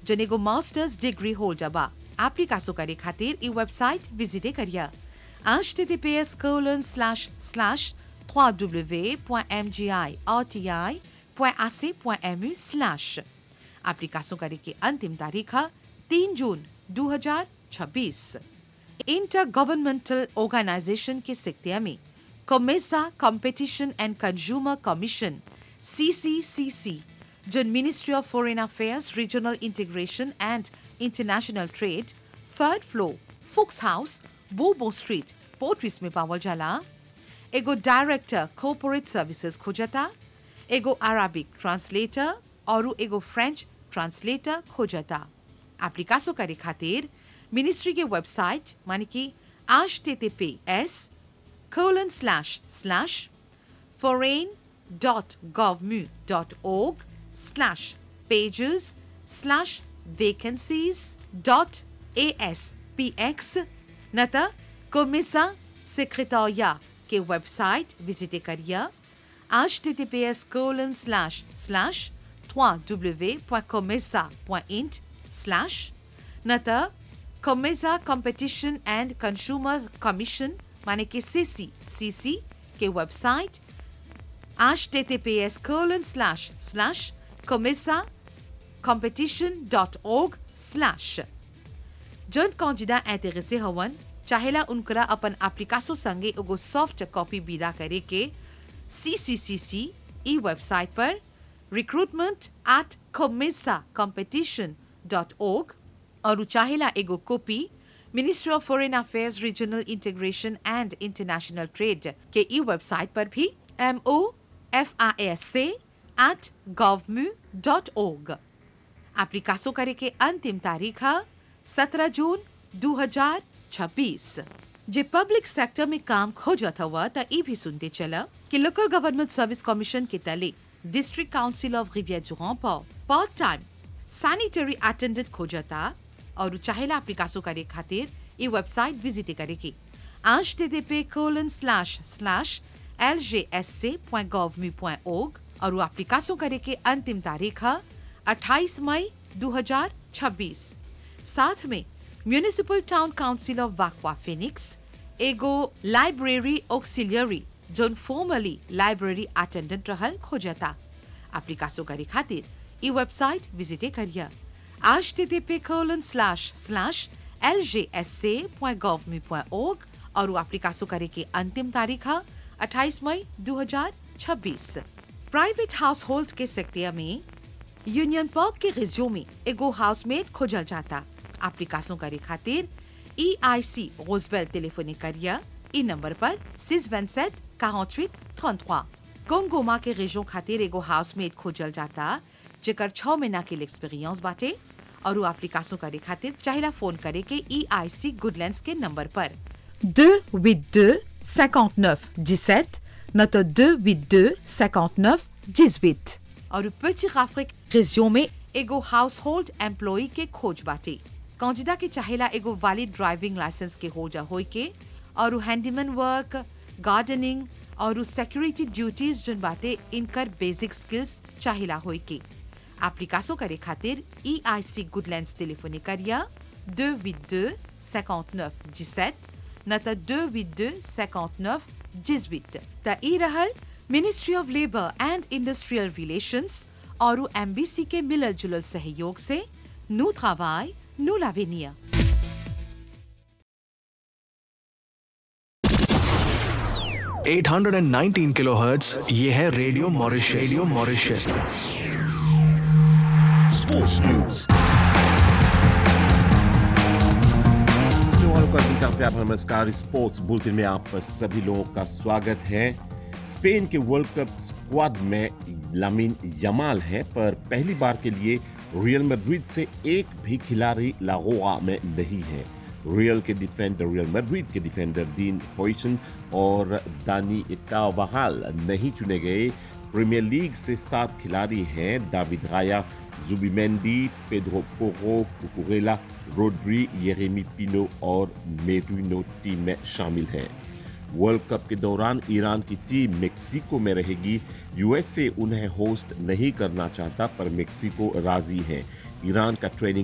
जन एगो masters degree holder बा एप्लीकासो करे खातिर ई वेबसाइट विजिटे करिया https colon slash slash www.mgirti.ac.mu slash एप्लीकासो करे की अंतिम तारीख है तीन जून 2026 इंटर गवर्नमेंटल ऑर्गेनाइजेशन के सिक्तिया में COMESA competition and consumer commission C C C C जो ministry of foreign affairs regional integration and international trade third floor Fooks house Bobo street पोर्ट्रिस में पावल जाला एगो डायरेक्टर कॉर्पोरेट सर्विसेज खोजता एगो अराबिक ट्रांसलेटर और एगो फ्रेंच ट्रांसलेटर खोजता एप्लीकासो करे खातिर मिनिस्ट्री के वेबसाइट माने कि H T T P S colon slash slash foreign.govmu.org slash pages slash vacancies dot aspx नता कोमिसा सेक्रेटोरिया के वेबसाइट विजिट करिए H T T P S colon slash slash www.comesa.int slash नता COMESA competition and consumer commission माने कि C C C C के website https colon slash slash comesa competition.org slash जन कौजिदा इंटरेसे हवन चाहेला उनकरा अपन एप्लीकासो संगे एगो सॉफ्ट कॉपी विदा करे के सीसीसीसी ई वेबसाइट पर रिक्रूटमेंट एट comesa competition.org और चाहेला एगो copy ministry of foreign affairs regional integration and international trade के ई वेबसाइट पर भी M O F I S से एट गवर्मू डॉट ओग एप्लीकासो करे के अंतिम तारीख है सत्रह जून 2026 जे पब्लिक सेक्टर में काम खोजत हुआ त ई भी सुनते चला कि लोकल गवर्नमेंट सर्विस कमीशन के तले डिस्ट्रिक्ट काउंसिल ऑफ रिवियर जुरान पर पार्ट टाइम सैनिटरी अटेंडेंट खोजता और चाहेला एप्लीकासो करे खातिर ई वेबसाइट विजिट करे की http colon slash slash lgsc.gov.org और एप्लीकासो करे के अंतिम तारीख है 28 मई 2026 साथ में municipal town council of Vacoas Phoenix एगो लाइब्रेरी ऑक्सिलियरी जोन फॉर्मली लाइब्रेरी अटेंडेंट रहल खोजता एप्लीकासो करे खातिर ई वेबसाइट विजिटे करिया http colon slash slash lgsc.gov.org और एप्लीकासो करे के अंतिम तारीख है 28 मई 2026 प्राइवेट हाउस होल्ड के सेक्टिया में यूनियन पार्क के रिज्यू में एगो हाउसमेट खोजल जाता एप्लीकासो करे खातिर ई आई सी रोजबेल टेलीफोनिक करिया ई नंबर पर सिक्स वन सेट quarante-huit trente-trois कोंगोमा के रेजो खातिर एगो हाउसमेट खोजल जाता जेकर छह महीना के एक्सपीरियंस बाटे और वो एप्लीकासो करे खातिर चाहेला फोन करे के ई आई सी गुडलैंड्स के नंबर पर 282 59 17 notre 282 59 18 और petit अफ्रीक région में एगो हाउस होल्ड एम्प्लॉय के खोज बाटे कौजिदा के चाहेला एगो वैलिड ड्राइविंग लाइसेंस के होल्डर होई के और हैंडीमैन वर्क गार्डनिंग और सिक्योरिटी ड्यूटीज जन बाटे इनकर बेसिक स्किल्स चाहेला होई के एप्लीकासो करे खातिर ई आई सी गुडलैंड्स टेलीफोनी करिया 282 59 17 नतर 282 59 18 त ई रहल ministry of labour and industrial relations और एमबीसी के मिलल जुलल सहयोग से नो travail, नो l'avenir. 819 किलोहर्ट्ज ये है radio Mauritius radio Mauritius Sports News. वालों का गीता प्यार नमस्कार स्पोर्ट्स बुलेटिन में आप सभी लोगों का स्वागत है स्पेन के वर्ल्ड कप स्क्वाड में लामिन यमाल है पर पहली बार के लिए रियल मैड्रिड से एक भी खिलाड़ी लागोआ में नहीं है रियल के डिफेंडर रियल मैड्रिड के डिफेंडर डीन हॉइसन और दानी इटावाहाल नहीं चुने गए प्रीमियर लीग से सात खिलाड़ी हैं David Raya Zubimendi Pedro Porro Cucurella Rodri Yeremy Pino और मेरिनो टीम में शामिल हैं वर्ल्ड कप के दौरान ईरान की टीम मेक्सिको में रहेगी यूएसए उन्हें होस्ट नहीं करना चाहता पर मेक्सिको राजी है ईरान का ट्रेनिंग